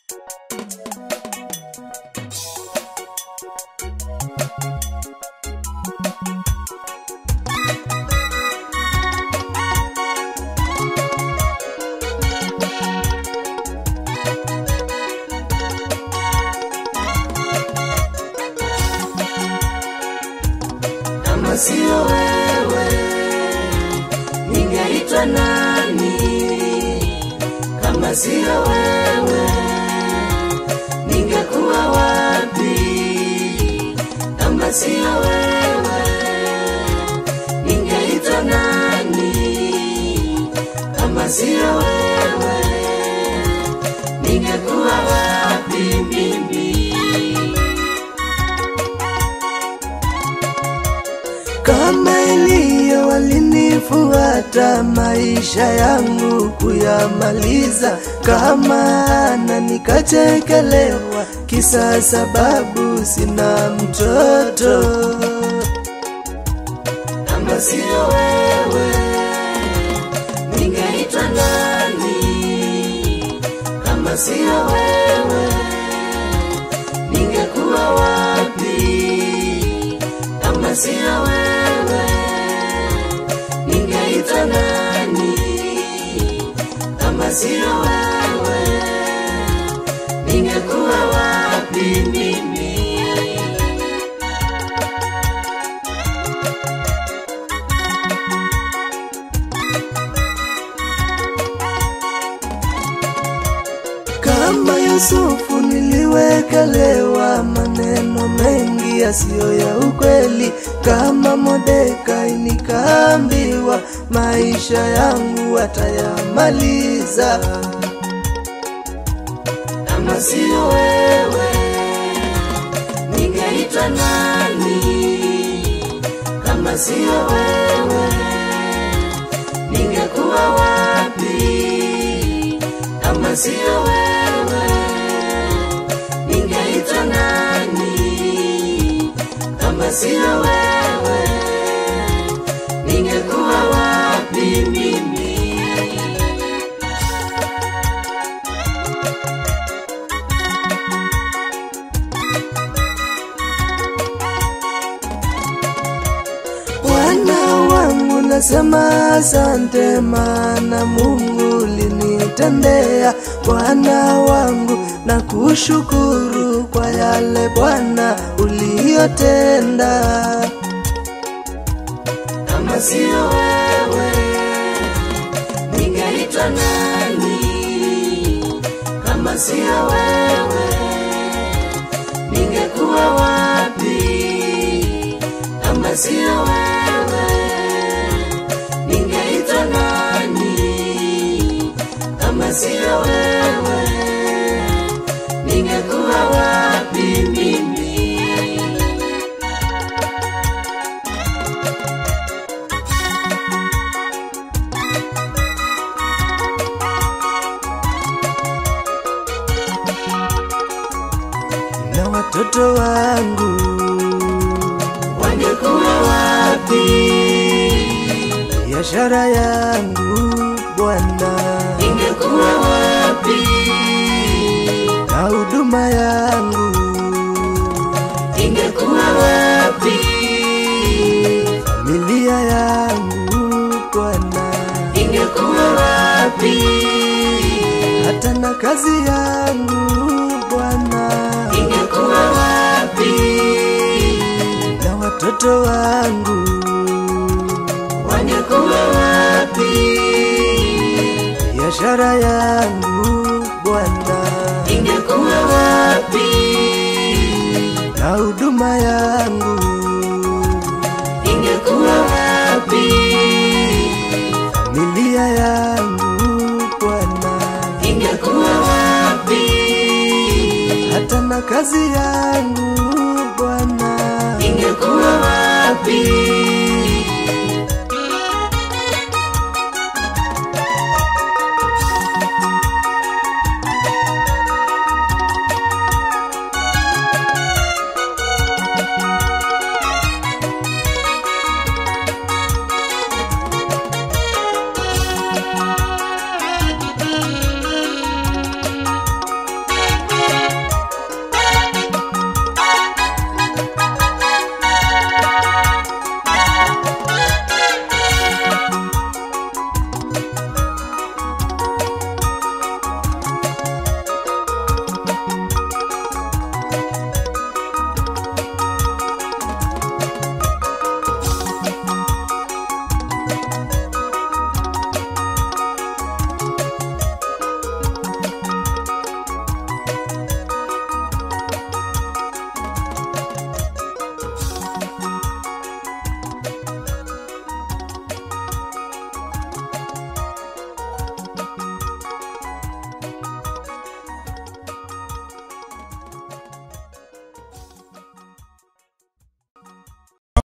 kama sio wewe ningeitwa nani? Kama sio wewe ningekuwa wapi? Kama sio wewe ningeitwa nani? Kama sio wewe ningekuwa wapi mimi? kama Eliya walinifuata maisha yangu kuyamaliza, kama Ana nikachekelewa kisa sababu sina mtoto. kama sio wewe ningeitwa nani? Kama sio wewe ningekuwa wapi? Kama sio wewe ningeitwa nani? Kama sio wewe ningekuwa wapi mimi? Kama Yusufu niliwekelewa maneno mengi yasiyo ya ukweli, kama Mordekai nikaambiwa maisha yangu atayamaliza. kama sio wewe ningeitwa nani? Kama sio wewe ningekuwa wapi? Kama sio wewe ningeitwa nani? Kama sio wewe ningekuwa wapi mimi? Bwana wangu nasema asante, maana Mungu linitendea. Bwana wangu na kushukuru kwa yale Bwana uliyotenda. kama sio wewe ningeitwa nani? Kama sio wewe ningekuwa wapi? Kama sio wewe ningeitwa nani? Kama sio wewe ningekuwa wapi mimi? na watoto wangu wangekuwa wapi? biashara yangu Bwana ingekuwa wapi? na huduma yangu ingekuwa wapi? familia yangu Bwana ingekuwa wapi? hata na kazi yangu Bwana ingekuwa wapi? na watoto wangu wangekuwa wapi? biashara yangu Bwana ingekuwa wapi? na huduma yangu ingekuwa wapi? familia yangu Bwana ingekuwa wapi? hata na kazi yangu